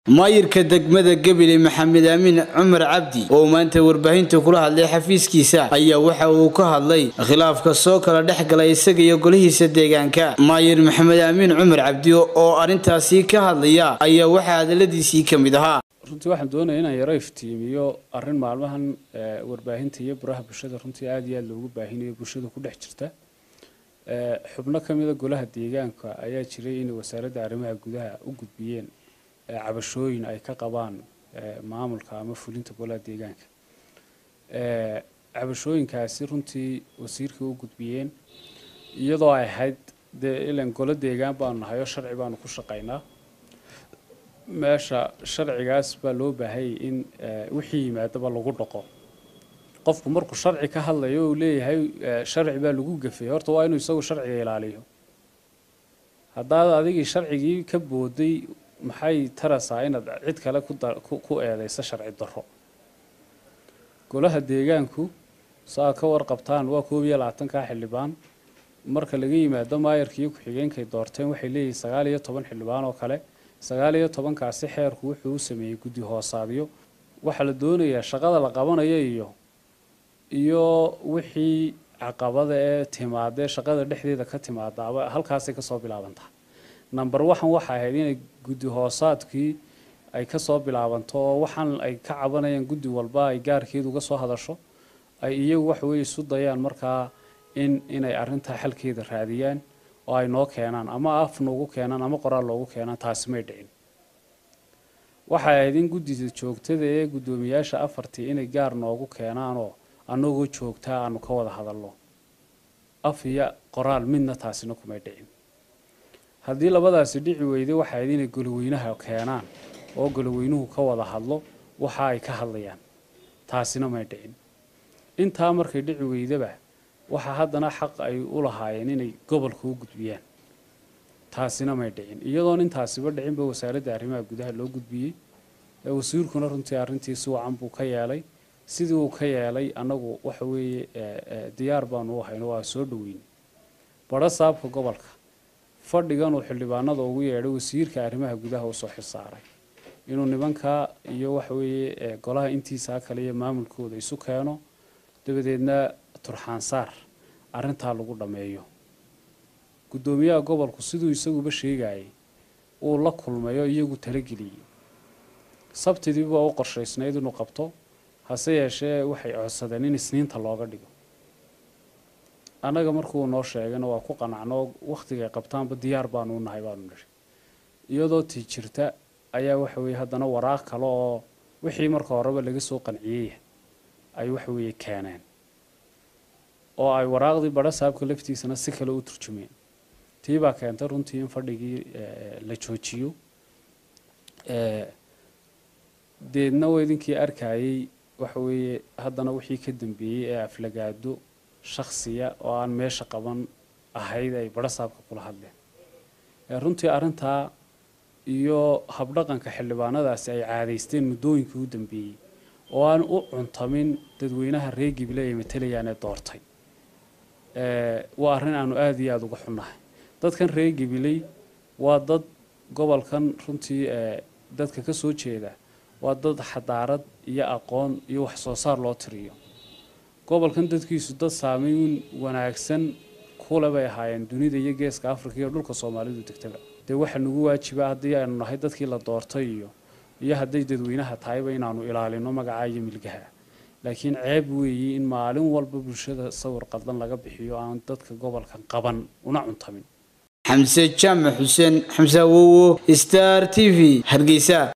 maayirka degmada gebile maxamed aamin cumar cabdi oo maanta warbaahinta kula hadlay xafiiskiisa ayaa waxa uu ka hadlay khilaafka soo kala dhex galay isaga iyo golihiisa deegaanka maayir maxamed aamin cumar cabdi oo arrintaasi ka hadlaya ayaa waxaa hadaladiisii ka mid ahaa runtii waxaan doonaya inaan yaro iftiimiyo arrin maalmahan warbaahinta iyo baraha bulshada runtii aada iyo aada loogu baahinayo bulshada ku dhex jirta xubno ka mida golaha deegaanka ayaa jiray inay wasaaradda arrimaha gudaha u gudbiyeen cabashooyin ay ka qabaan maamulka ama fulinta golaha deegaanka cabashooyinkaasi runtii wasiirka u gudbiyeen iyadoo ay ahayd dee ilan golo deegaan baanu nahay oo sharci baanu ku shaqaynaa meesha sharcigaas baa loo baahayay in wixii yimaadaba lagu dhaqo qofku markuu sharci ka hadlayo uu leeyahay sharci baa lagu gafay horta waa inuu isagu sharciga ilaaliyo haddaad adigii sharcigii ka booday maxay taraysaa inaad cid kale ku eedeyso sharci darro golaha deegaanku saa ka warqabtaan waa koob iyo labaatankaa xildhibaan marka laga yimaado maayarka iyo ku-xigeenkay doorteen waxay leeyihin sagaal iyo toban xildhibaan oo kale sagaal iyo tobankaasi xeerku wuxuu u sameeyey guddi hoosaadyo waxaa la doonayaa shaqada la qabanayo iyo iyo wixii caqabada ee timaadee shaqada dhexdeeda ka timaadaaba halkaasay kasoo bilaabantaa number waxan waxa ahayd inay guddi hoosaadkii ay kasoo bilaabanto oo waxaan ay ka cabanayaan guddi walba ay gaarkeedu uga soo hadasho ay iyagu waxa weye isu dayaan markaa in inay arrintaa xalkeeda raadiyaan oo ay noo keenaan ama af noogu keenaan ama qoraal loogu keenaan taasi may dhicin waxay ahayd in guddida joogtada ee guddoomiyaasha afartii inay gaar noogu keenaanoo annagoo joogtaa aanu ka wada hadalno af iyo qoraal midna taasina kumay dhicin haddii labadaasi dhici weyday waxay ahayd inay goloweynaha keenaan oo goloweynuhu ka wada hadlo waxa ay ka hadlayaan taasina may dhicin intaa markay dhici weydaba waxaa haddana xaq ay u lahaayeen inay gobolka u gudbiyaan taasina may dhicin iyadoon intaasiba dhicinba wasaaradda arrimaha gudaha loo gudbiyey wasiirkuna runtii arrintii si wacan buu ka yeelay sidii uu ka yeelay annagu waxa weeye diyaar baanu u hayno waa soo dhoweyn badho saabka gobolka fadhiganuu xildhibaanada ugu yeedhay wasiirka arrimaha gudaha usoo xilsaaray inuu nimankaa iyo waxa weeye golaha intiisaa kale iyo maamulkooda isu keeno dabadeedna turxaansaar arrintaa lagu dhammeeyo guddoomiyaha gobolku siduu isaguba sheegayay uu la kulmayo iyagu talageliyey sabtidiiba u qorshaysnayd inuu qabto hase yeeshee waxay codsadeen in isniinta looga dhigo annaga markuu noo sheegayna waa ku qanacno wakhtigay qabtaanba diyaar baanu u nahay baanu nidhi iyadoo tii jirta ayaa waxa weeye haddana waraaq kale oo wixii marka horeba laga soo qanciyey ay waxa weeye keeneen oo ay waraaqdii badho saabka laftiisana si kale u turjumeen tii baa keentay runtii in fadhigii la joojiyo deedna waa idinkii arkayey waxa weeye haddana wixii ka dambeeyey ee aflagaado shaksiya oo aan meesha qaban ahayd ay badho saabka kula hadleen runtii arrintaa iyo habdhaqanka xildhibaanadaasi ay caadaysteen muddooyinkii u dambeeyey oo aan u cuntamin dadweynaha reer gible ay matalayaan ee doortay waa arrin aanu aada iyo aada uga xunnahay dadkan reer gibiley waa dad gobolkan runtii dadka ka soo jeeda waa dad xadaarad iyo aqoon iyo wax soo saar loo tiriyo gobolkan dadkiisu dad saameyn wanaagsan kule bay ahaayeen dunida iyo geeska africa iyo dhulka soomaalidu degtaba dee waxaa nagu waajiba haddii aynu nahay dadkii la doortay iyo iyo hadday dadweynaha tahayba inaanu ilaalino magacaa iyo milgaha laakiin ceeb weeyi in maalin walba bulshada sawir qaldan laga bixiyo aan dadka gobolkan qaban una cuntamin xamse jaamac xuseen xamse awowo star t v hargeysa